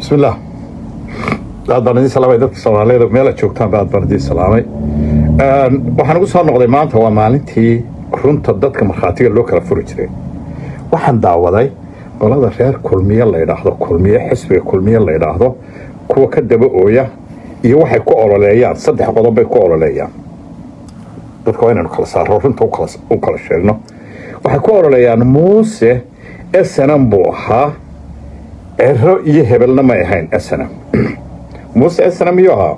bismillaah aad baan idiin salaamay dadka soomaaliyeed meela joogtaanba aad baan idiin salaamay waxaan ugu soo noqday maanta waa maalintii runta dadka markhaatiga loo kala furi jiray waxaan daawaday qolada reer kulmiye la ydhaahdo kulmiye xisbiga kulmiye la ydhaahdo kuwa ka daba ooya iyo waxay ku ololeeyaan saddex qodob bay ku ololeeyaan dadka waa inaynu kala saaro runta u kala sheegno waxay ku ololeeyaan muuse snm buu ahaa cero iyo hebelna may ahayn snm muuse snm yuu ahaa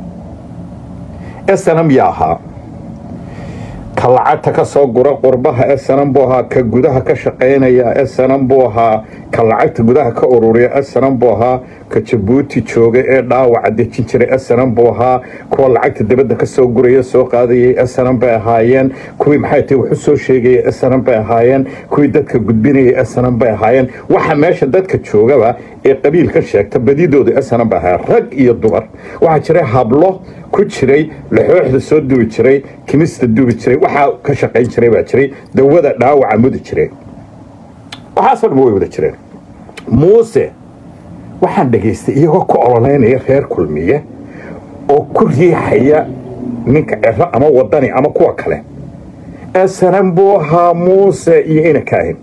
snm yaa ahaa ka lacagta ka soo gura qurbaha snm buu ahaa ka gudaha ka shaqaynaya snm buu ahaa ka lacagta gudaha ka ururiya snm buu ahaa ka jabuuti jooga ee dhaawaca dejin jiray snm buu ahaa kuwa lacagta dibadda ka soo guraya soo qaadayay snm bay ahaayeen kuwii maxay tahay waxu soo sheegaya snm bay ahaayeen kuwii dadka gudbinaya snm bay ahaayeen waxa meesha dadka joogaba ee qabiilka sheegta badidooda snm bay ahaayeen rag iyo dumar waxaa jiray hablo ku jiray laxooxda soo dubi jiray kimista dubi jiray waxaa ka shaqayn jiray baa jiray dawada dhaawaca mudi jiray waxaasoo dhan way wada jireen muuse waxaan dhegaystay iyagoo ku ololeynaya reer kulmiye oo ku riixaya ninka cero ama wadani ama kuwa kale snm buu ahaa muuse iyo ina kaahin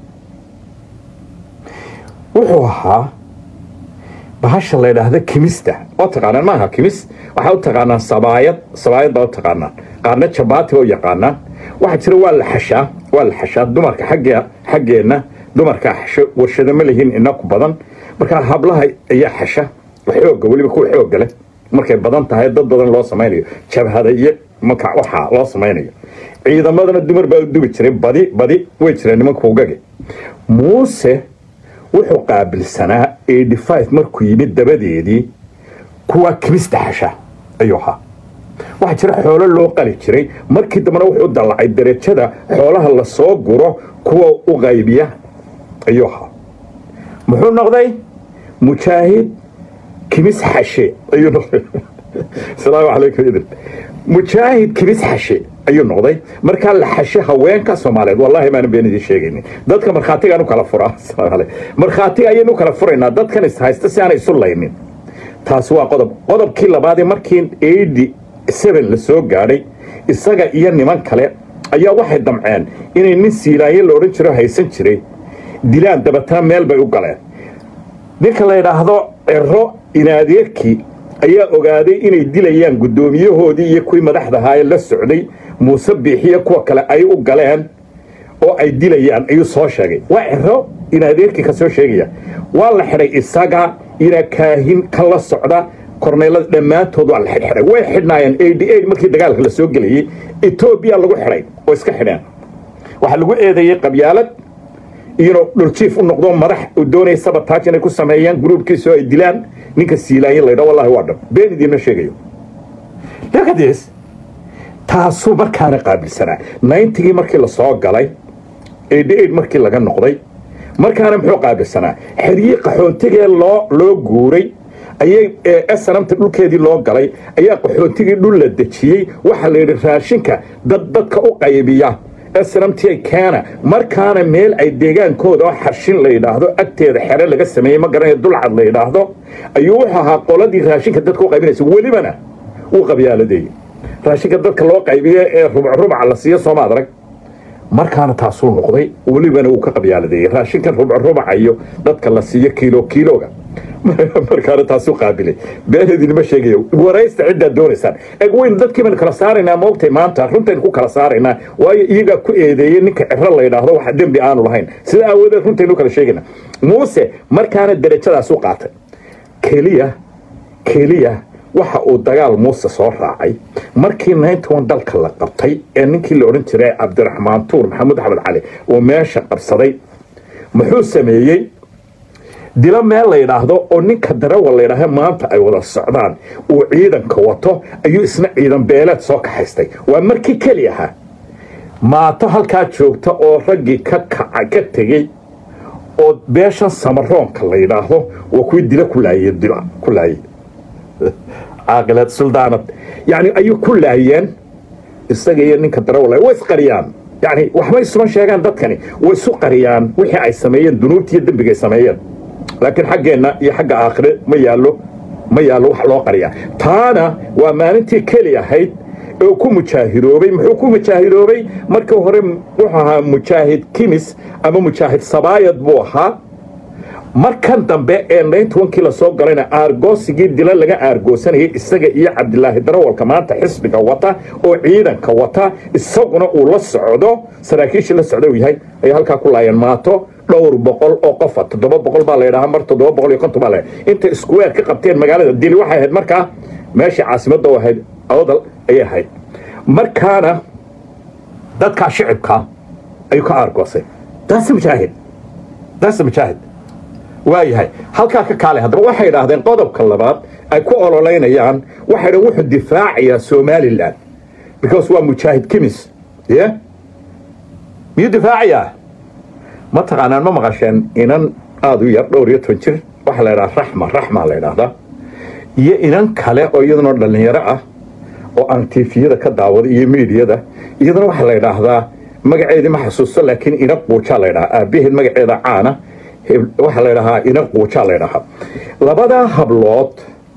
wuxuu ahaa bahasha la ydhaahda kimista oo taqaanaan maaha kimis waxaa u taqaanaan sabaayad sabaayad baa u taqaanaan qaarna jabaati oo yaqaanaan waxaa jira waa la xashaa waa la xashaa dumarka xagge xaggeenna dumarkaa xasho warshado ma lihiin inaku badan markaa hablaha ayaa xasha xooga weliba kuwa xooga leh markay badan tahay dad badan loo samaynayo jabhada iyo marka waxaa loo samaynayo ciidamadana dumar baa u dubi jiray badi badi way jireen nimanka ugage muuse wuxuu qaabilsanaa markuu yimid dabadeedii kuwaa kimista xasha ayuu ahaa waxaa jira xoolo loo qali jiray markii dambena wuxuu dallacay darajada xoolaha la soo guro kuwa u qaybiya ayuu ahaa muxuu noqday mujaahid kimis xashe ayuu noqday asalaamu calaykum idin mujaahid kimis xashe ayuu noqday markaa la xashe haweenka soomaaliyeed wallahi maana been idiin sheegaynin dadka markhaatigaan u kala furaa markhaatiga ayaynu u kala furaynaa dadkan is haysta si aanay isu laynin taasi waa qodob qodobkii labaadee markii eighty seven la soo gaadhay isaga iyo niman kale ayaa waxay damceen inay nin siilaaye la odhan jiro haysan jiray dilaan dabatana meel bay u galeen ninka la ydhaahdo cero inaadeerkii ayaa ogaaday inay dilayaan guddoomiyahoodii iyo kuwii madaxdahaayee la socday muuse biixiyo kuwa kale ay u galeen oo ay dilayaan ayuu soo sheegay waa cero inaadeerkii ka soo sheegaya waa la xidhay isaga ina kaahin ka la socda korneylada dhammaantood waa la xidhxidhay way xidhnaayeen markii dagaalka la soo gelayey etoobiya lagu xidhay oo iska xidheen waxaa lagu eedeeyey qabyaalad inuu dhuljiif u noqdo madax uu doonaya sabataaj inay ku sameeyaan gruubkiisoo ay dilaan ninka siilaanya laydha wallahi waa dhab been idiinma sheegayo lakadis taasuu markaana qaabilsanaa ninetygii markii la soo galay markii laga noqday markaana muxuu qaabilsanaa xeryii qaxoontigee loo loo guuray ayay snamta dhulkeedii loo galay ayaa qaxoontigii dhul la dejiyey waxaa la yidhi raashinka dad dadka u qaybiya snamti keena markaana meel ay deegaankooda oo xarshin la yidhaahdo agteeda xere laga sameeyey ma garanaya dulcad la yidhaahdo ayuu wuxuu ahaa qoladii raashinka dadka u qaybinaysa welibana uu qabyaaladeeyey raashinka dadka loo qaybiyo ee rubcrubaca la siiyo soomaad arag markaana taasuu noqday welibana uu ka qabyaaladeeyey raashinkan rubcrubaca iyo dadka la siiyo kiilo kiiloga markaana taasuu qaabilay been idinma sheegayo waraysta ciddaad doonaysaan eg waynu dadkii baynu kala saaraynaa moogtay maanta runtaynu ku kala saaraynaa waayo iyagaa ku eedeeyey ninka cero la yidhaahdo wax dembi aanu lahayn sida aawadeed runtaynu kala sheegaynaa muuse markaana derajadaas u qaatay keliya keliya waxa uu dagaal muuse soo raacay markii nayntoban dalka la qabtay ee ninkii la odhan jiray cabdiraxmaan tuur maxamuud axmed cali uu meesha qabsaday muxuu sameeyey dilo meel la yidhaahdo oo ninka darawal la ydhaah maanta ay wada socdaan uu ciidanka wato ayuu isna ciidan beeleed soo kaxaystay waa markii keli ahaa maato halkaa joogta oo raggii ka kaca ka tegey oo beeshan samaroonka la yidhaahdo waa kuwii dilo ku laayey dila ku laayey caaqilad suldaanad yacni ayuu ku laayeen isaga iyo ninka darawal way isqariyaan yani waxbay isuma sheegaan dadkani way isu qariyaan wixii ay sameeyeen dunuubtiiyo dembiga ay sameeyeen laakiin xaggeenna iyo xagga aakhire ma yaallo ma yaallo wax loo qariyaa taana waa maalintii keli ahayd oo ku mujaahidoobay muxuu ku mujaahidoobay markii hore wuxuu ahaa mujaahid kimis ama mujaahid sabaayad buu ahaa markan dambe ee nayntobankii lasoo galayna aargoosigii dila laga aargoosanayay isaga iyo cabdilaahi darawalka maanta xisbiga wata oo ciidanka wata isaguna uu la socdo saraakiishii la socda uu yahay ayay halkaa ku laayeen maato dhowr boqol oo qofa toddoba boqol baa laydhahaa mar toddoba boqol iyo konton baa laydhaha inta iskuweer ka qabteen magaalada dili waxay ahayd markaa meeshii caasimadda u ahayd awdal ayay ahayd markaana dadkaa shicibka ayuu ka aargoosay daase mujaahid daase mujaahid waayahay halkaa ka kaale haddaba waxay idhaahdeen qodobka labaad ay ku ololeynayaan waxay dhan wuxuu difaacayaa somalilan because waa mujaahid kimis ye miyuu difaacayaa ma taqaanaan ma maqasheen inan aada u yar dhowr iyo toban jir waxaa la ydhaha raxma raxmaa la ydhaahdaa iyo inan kale oo iyaduna dhallinyaro ah oo aan tifiyada ka daawaday iyo miidiyada iyaduna waxaa la ydhaahdaa magaceedii ma xasuusto laakiin ina quujaa la ydhahaa aabaheed magaceeda caana waxaa la ydhahaa ina quujaa la ydhahaa labadaa hablood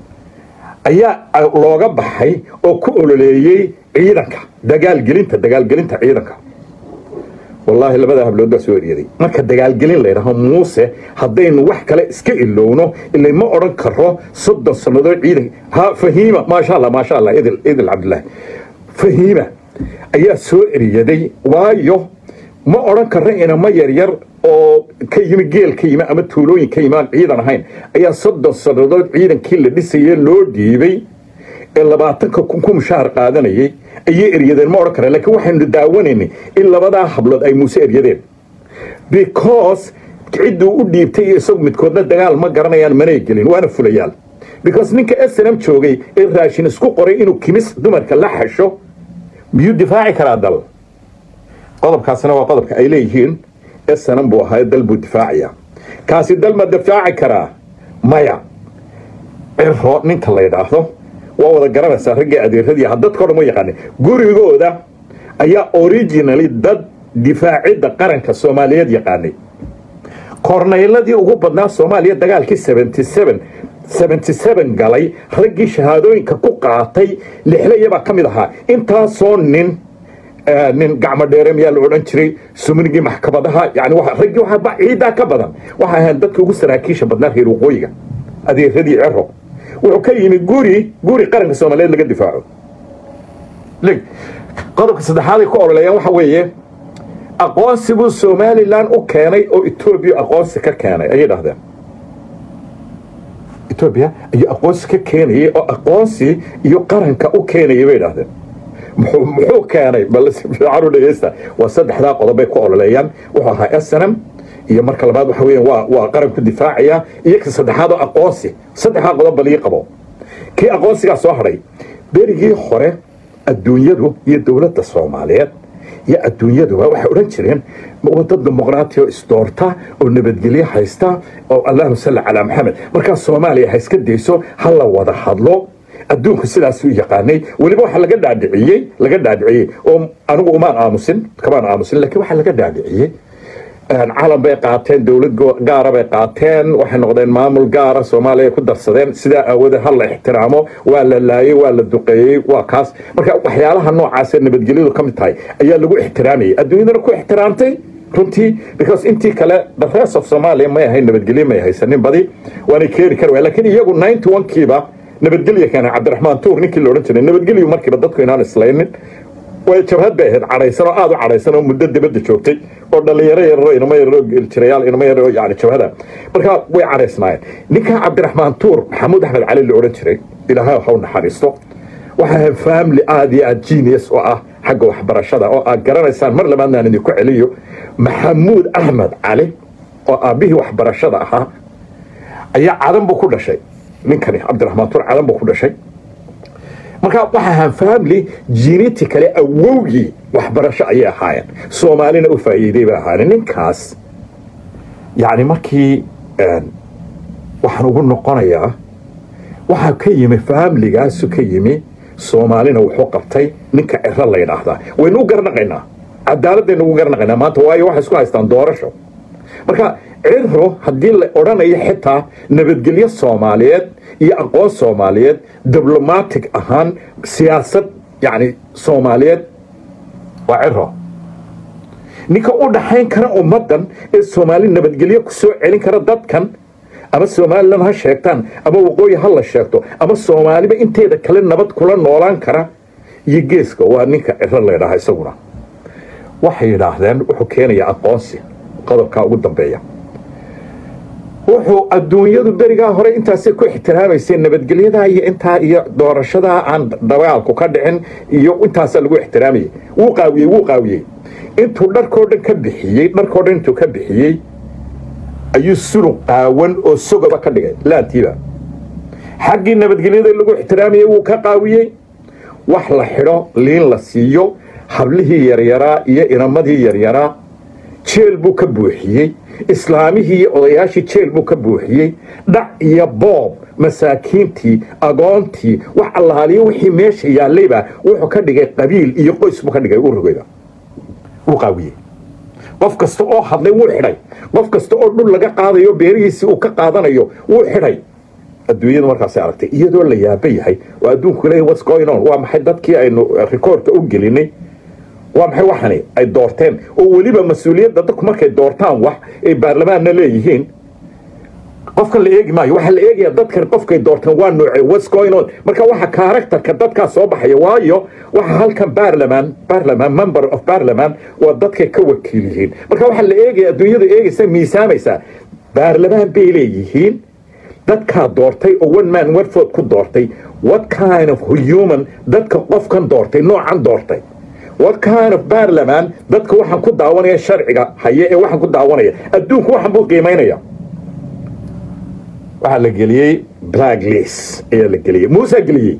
ayaa looga baxay oo ku ololeeyey ciidanka dagaalgelinta dagaalgelinta ciidanka wallaahi labadaa hablood baa soo eryaday marka dagaalgelin laydhaho muuse haddaynu wax kale iska ilowno ila ma odhan karo soddon sannadood ciidan ha fahiima maasha allah maasha allah idil idil cabdillaahi fahiima ayaa soo eryaday waayo ma odhan karro inama yaryar oo ka yimi geel ka yimi ama tuulooyin ka yimi aan ciidan ahayn ayaa soddon sannadood ciidankii la dhisaye loo dhiibay ee labaatanka kun ku mushaar qaadanayay ayay eryadeen ma odhan karaan lakiin waxaynu daawanaynay in labadaa hablood ay muuse eryadeen because cidduu u dhiibtay iyo isagu midkoodna dagaal ma garanayaan manay gelin waana fulayaal because ninka snm joogay ee raashin isku qoray inuu kimis dumarka la xasho miyuu difaaci karaa dal qodobkaasina waa qodobka ay leeyihiin snm buu ahaa dal buu difaacaya kaasi dal ma difaaci karaa maya ciro ninka la ydhaahdo waa wada garanaysaa raggii adeeradii aha dadkao dhan ma yaqaani gurigooda ayaa originally dad difaacidda qaranka soomaaliyeed yaqaanay kornayladii ugu badnaa soomaaliya dagaalkii galay raggii shahaadooyinka ku qaatay lixlayabaa ka mid ahaa intaasoo nin nin gacmo dheere miyaa la odhan jiray sumnigii maxkamadaha yani raggii ciiddaa ka badan waxay ahayn dadka ugu saraakiisha badnaa reer waqooyiga adeeradii cero wuxuu ka yimi guri guri qaranka soomaaliyeed laga difaaco qodobka saddexaad ay ku ololeeyaan waxa weeye aqoonsi buu somalilan u keenay oo etoobiya aqoonsi ka keenay ayay dhahdeen etoobiya ayuu aqoonsi ka keenayay oo aqoonsi iyo qaranka u keenayay bay dhahdeen muxuu keenay bal si fiican u dhegeysta waa saddexdaa qodob bay ku ololeeyaan wuxuu ahaa snm iyo marka labaad waxa weeyaan waa waa qaranku difaacaya iyo ka saddexaad oo aqoonsi saddexdaa qodob balii qabo kii aqoonsigaa soo hadhay berigii hore adduunyadu iyo dowladda soomaaliyeed iyo adduunyaduba waxay odhan jireen dad dimuqraati oo isdoorta oo nabadgelyo haysta oo allahuma salli calaa maxamed markaa soomaaliya ha iska dayso ha la wada hadlo adduunku sidaasuu yaqaanay weliba waxaa laga dhaadhiciyey laga dhaadhiciyey oo anigu umaan aamusin kamaan aamusin laakiin waxaa laga dhaadhiciyey calan bay qaateen dowlad gaara bay qaateen waxay noqdeen maamul gaara soomaaliya ku darsadeen sidaa aawadeed ha la ixtiraamo waa la laayey waa la duqeeyey waa kaas marka waxyaalaha noocaasee nabadgelyadu ka mid tahay ayaa lagu ixtiraamayay adduunyadana ku ixtiraamtay runtii because intii kale the rest of somalia may ahayn nabadgelyo may haysanin badi waanay keeni kari waay lakiin iyagu ninety one kiiba nabadgelya keena cabdiraxmaan tuur ninkii la odhan jiray nabadgelyu markiiba dadku inaan islaynin way jabhad bay ahayd cadhaysan oo aada u cadhaysan oo muddo dibadda joogtay oo dhallinyaro yararo inama yararo jirayaal inama yararo yani jabhada marka way cadhaysnaayeen ninkaa cabdiraxmaan tuur maxamuud axmed cali la odhan jiray ilaahay ha u naxariisto waxay ahayd family aada iyo aada genius oo ah xagga waxbarashada oo aad garanaysaan mar labaadna aan idinku celiyo maxamuud axmed cali oo aabbihii waxbarashada ahaa ayaa cadan buu ku dhashay ninkani cabdiraxmaan tuur cadan buu ku dhashay marka waxa ahaan family genetically awowgii waxbarasho ayay ahaayeen soomaalina u faa'iiday bay ahaayeen ninkaas yacni markii waxaan ugu noqonayaa waxaa ka yimi familigaasu ka yimi soomaalina wuxuu qabtay ninka ciro la yidhaahdaa waynu u garnaqaynaa cadaaladaynu ugu garnaqaynaa maanta waayo waxay isku haystaan doorasho marka ciro haddii la odhanayo xitaa nabadgelyo soomaaliyeed iyo aqoon soomaaliyeed diblomatic ahaan siyaasad yacni soomaaliyeed waa ciro ninka u dhaxayn kara ummaddan ee soomaali nabadgelyo ku soo celin kara dadkan ama somalilan ha sheegtaan ama waqooyi ha la sheegto ama soomaaliba inteeda kale nabad kula noolaan kara iyo geeska waa ninka ciro laydhaha isaguna waxay yidhaahdeen wuxuu keenayaa aqoonsi qodobkaa ugu dambeeya wuxuu adduunyadu berigaa hore intaasay ku ixtiraamaysay nabadgelyadaa iyo intaa iyo doorashadaa aan dagaalku ka dhicin iyo intaasaa lagu ixtiraamayay wuu qaawiyey wuu qaawiyey intuu dharkoo dhan ka bixiyey dharkoo dhan intuu ka bixiyey ayuu sulug qaawan oo sogoba ka dhigay laantiiba xaggii nabadgelyada lagu ixtiraamayay wuu ka qaawiyey wax la xidho liin la siiyo hablihii yaryaraa iyo inamadii yaryaraa jeel buu ka buuxiyey islaamihii iyo odayaashii jeel buu ka buuxiyey dhac iyo boob masaakiintii agoontii wax allaaliyo wixii meesha yaallayba wuxuu ka dhigay qabiil iyo qoys buu ka dhigay urugayda wuu qaawiyey qof kasta oo hadlay wuu xidhay qof kasta oo dhul laga qaadayo beerihiisii uu ka qaadanayo wuu xidhay adduunyadu markaasay aragtay iyadoo la yaaba yahay oo adduunku leeyahy what's going on waa maxay dadkii aynu rikoorka u gelinay waa maxay waxani ay doorteen oo weliba mas-uuliyadda dadku markay doortaan wax ay baarlamaanna leeyihiin qofkan la eegi maayo waxaa la eegayaa dadkan qofkay doorteen waa noocee what's going on marka waxa karakterka dadkaa soo baxaya waayo waxa halkan baarlamaan baarlamaan member of baarlamaan waa dadkay ka wakiil yihiin marka waxaa la eegaya adduunyada eegaysa miisaamaysaa baarlamaan bay leeyihiin dadkaa doortay oo one man warfood ku doortay what kind of human dadka qofkan doortay noocan doortay what kind of baarlamaan dadka waxaan ku daawanaya sharciga haye ee waxaan ku daawanaya adduunku waxaan buu qiimaynaya waxaa la geliyey black list ayaa la geliyey muusaa geliyey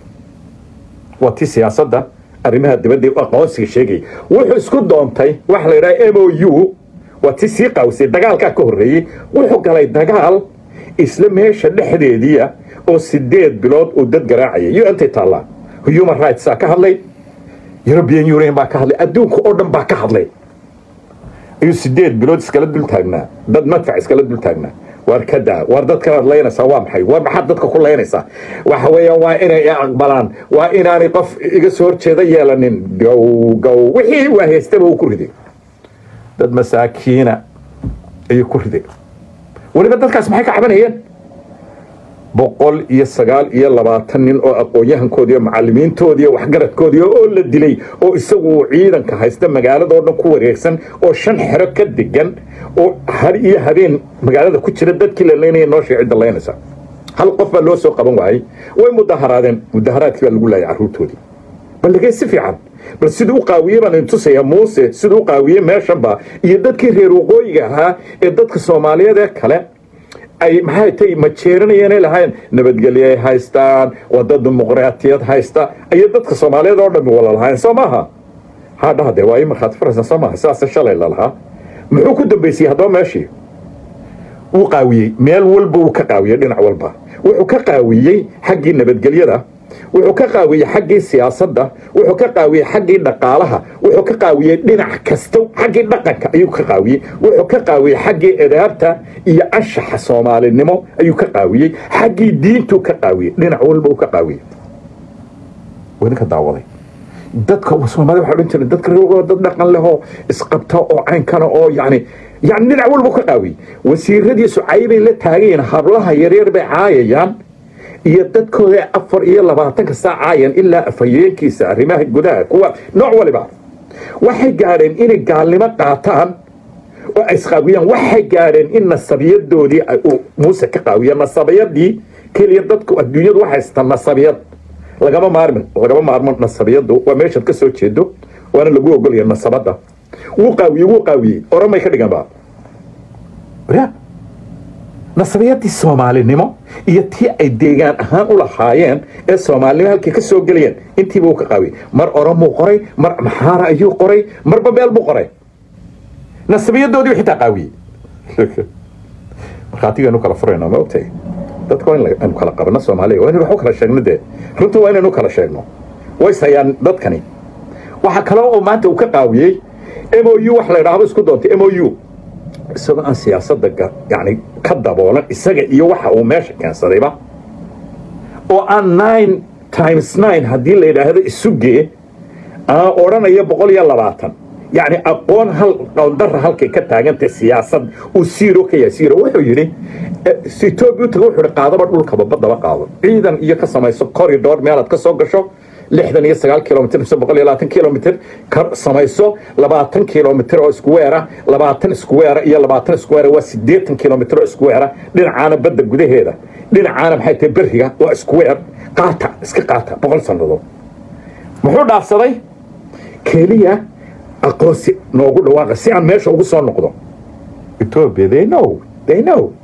waa ti siyaasadda arrimaha dibadda aqoonsiga sheegaya wuxuu isku doontay waxa la yidhaha m o u waa ti sii qaawisay dagaalkaa ka horreeyey wuxuu galay dagaal isla meesha dhexdeediia oo sideed bilood uu dad garaacayay u ntay taallaa human rightsaa ka hadlay european union baa ka hadlay adduunka oo dhan baa ka hadlay ayuu sideed bilood iskala dul taagnaa dad madfac iskala dul taagnaa waar ka daa waar dadkanaad laynaysaa waa maxay waar maxaad dadka ku laynaysaa waxa weeyaan waa inay aqbalaan waa inaanay qof iga soo horjeeda yeelanin gow gow wixii waa haystaba uu ku riday dad masaakiina ayuu ku riday weliba dadkaas maxay ka cabanayeen boqol iyo sagaal iyo labaatan nin oo aqoon-yahankoodii oo macallimiintoodii oo waxgaradkoodii oo la dilay oo isagu ciidanka haysta magaalada oo dhan ku wareegsan oo shan xero ka degan oo har iyo habeen magaalada ku jira dadkii la laynaya noo sheecidda laynaysa hal qof baa loo soo qaban waayey way mudaharaadeen mudaharaadkii baa lagu laayay carruurtoodii bal lagee si fiican bal siduu u qaawiyey baan intusayaa muuse siduu u qaawiyey meeshanba iyo dadkii reer waqooyiga ahaa ee dadka soomaaliyeed ee kale ay maxay tay majeeranayeen ay lahaayeen nabadgelyo ay haystaan wada dimuqraatiyad haysta ayay dadka soomaaliyeed oo dhammi wala lahaayeen soo maaha hadhaha dee waa ii markhaati faraysan soo maaha sidaasa shalay lalahaa muxuu ku dambaysiyey haddaba meeshii wuu qaawiyey meel walba wuu ka qaawiyey dhinac walba wuxuu ka qaawiyey xaggii nabadgelyada wuxuu ka qaawiyey xaggii siyaasadda wuxuu ka qaawiyey xaggii dhaqaalaha wuxuu ka qaawiyey dhinac kasta xaggii dhaqanka ayuu ka qaawiyey wuxuu ka qaawiyey xaggii edaabta iyo anshaxa soomaalinimo ayuu ka qaawiyey xaggii diintuu ka qaawiyey dhinac walba uu ka qaawiyey wadinka daawaday dadka soomaalida waxa odhan jiray dadka reer dad dhaqan leh oo isqabta oo caynkana oo yacni yani dhinac walba u ka qaawiyey wasiiradiisu caybay la taagayiin hablaha yaryar bay caayayaan iyo dadkooda afar iyo labaatanka saacaayan ilaa afhayeenkiisa arrimaha gudaha kuwa nooc waliba waxay gaadheen inay gaalnimo qaataan oo ay isqaawiyaan waxay gaadheen in nasabiyadoodii muuse ka qaawiya nasabiyadii keliya dadku adduunyadu waxay haystaan nasabiyad lagama maarmin lagama maarmo nasabiyadu waa meeshaad ka soo jeedo waana lagu ogolaya nasabadda wuu qaawiyey wuu qaawiyey oramay ka dhigan ba nasabiyadii soomaalinimo iyo tii ay deegaan ahaan u lahaayeen ee soomaalinimo halkii ka soo gelayeen intiiba uu ka qaawiyey mar oromuu qoray mar maxaara ayuu qoray marba meel buu qoray nasabiyadoodii xitaa qaawiyey markhaatigaanu kala furayna ma ogtahay dadka waa inaynu kala qabano soomaaliya waa inaynu wax u kala sheegno dee runta waa inaynu kala sheegno ways hayaan dadkani waxa kale oo maanta uu ka qaawiyey m o u wax la idhaahdo isku doontay m o u isagoo aan siyaasadda yani ka daboolan isaga iyo waxa uu meesha keensadayba oo aan nine times nine haddii la yidhaahdo isugee aan odhanaya boqol iyo labaatan yacni aqoon hal qowndara halkay ka taagantay siyaasad uu siiro ka yahay siiro wuxuu yidhi etoobiya u taga wuxuu yidhi qaadaba dhulkaba baddaba qaado ciidan iyo ka samayso corridor meelaad ka soo gasho lixdan iyo sagaal kilomitr mise boqol iyo labaatan kilomitr ka samayso labaatan kilomitr oo iskuweera labaatan iskuweera iyo labaatan iskuweera waa siddeetan kilomitr oo iskuweera dhinacaana badda gudaheeda dhinacaana maxay tahay beriga waa iskuweer qaata iska qaata boqol sannadood muxuu dhaafsaday keliya aqoonsi noogu dhawaaqa si aan meesha ugu soo noqdo ethiopia they know they know